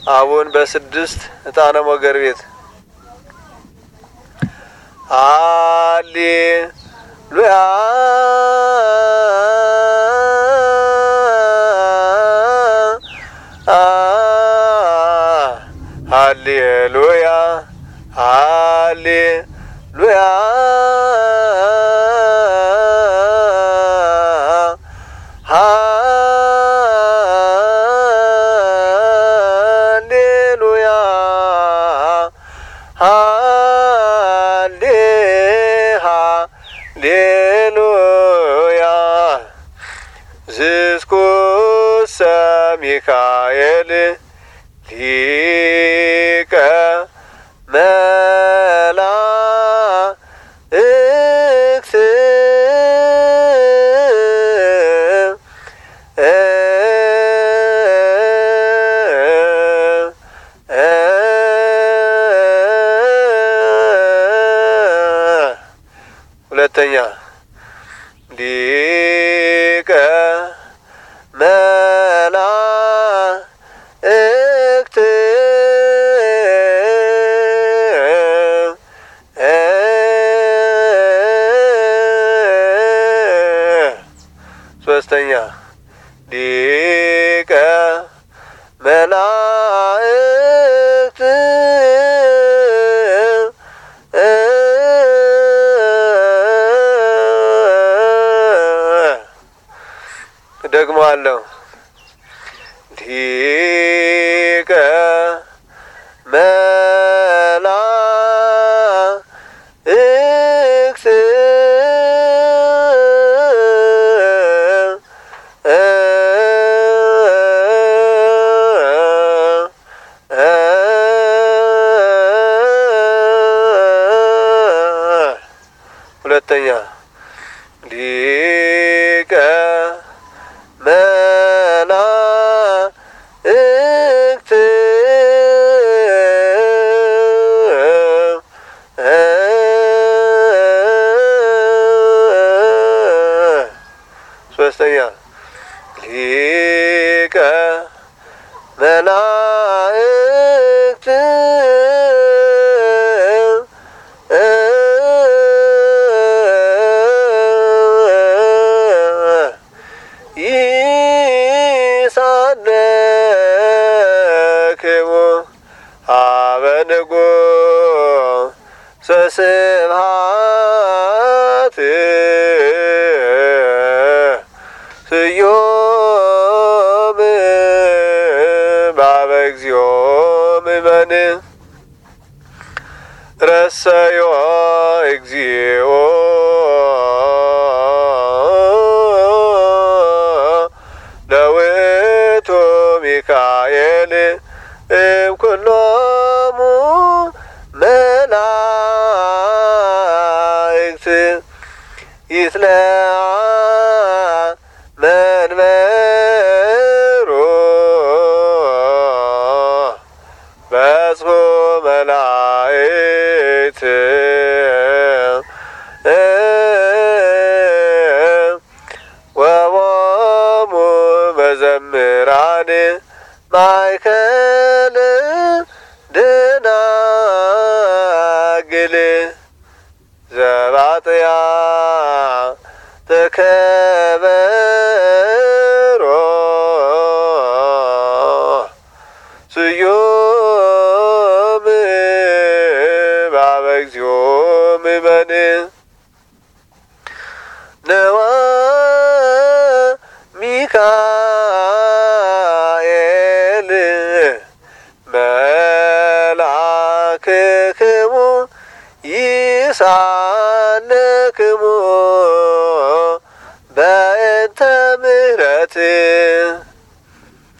አቡን በስድስት እጣነ ሞገር ቤት አሊ ሉያ ሃሌሉያ ሃሌሉያ ሃሌሉያ ሃሌ ሃሌሉያ ዝስኩሰ ሚካኤል ሊቀ መላእክት ሁለተኛ ሊቀ መላእክት ሶስተኛ ሊቀ መላእክት ደግሞ አለው ሊቀ መላእክት ሁለተኛ ሊቀ መላእክት ሶስተኛ ሊቀ መላእክት ይሳነክሙ ሀበ ንጉሠ ስብሐት ስዮም ባበ እግዚኦ ምእመን ረሰዮ እግዚኦ ለውእቱ ሚካኤል እምኩሎሙ መላእክት ይትለአ መንበሩ በጽሑ መላእክት ወቦሙ መዘምራን ማእከል ደናግል ዘባጥያ ተከበሮ ስዮም ባበ እግዚኦ ምእመን ነዋ ሚካኤል መላክክሙ ይሳነክሙ በእንተ ምሕረት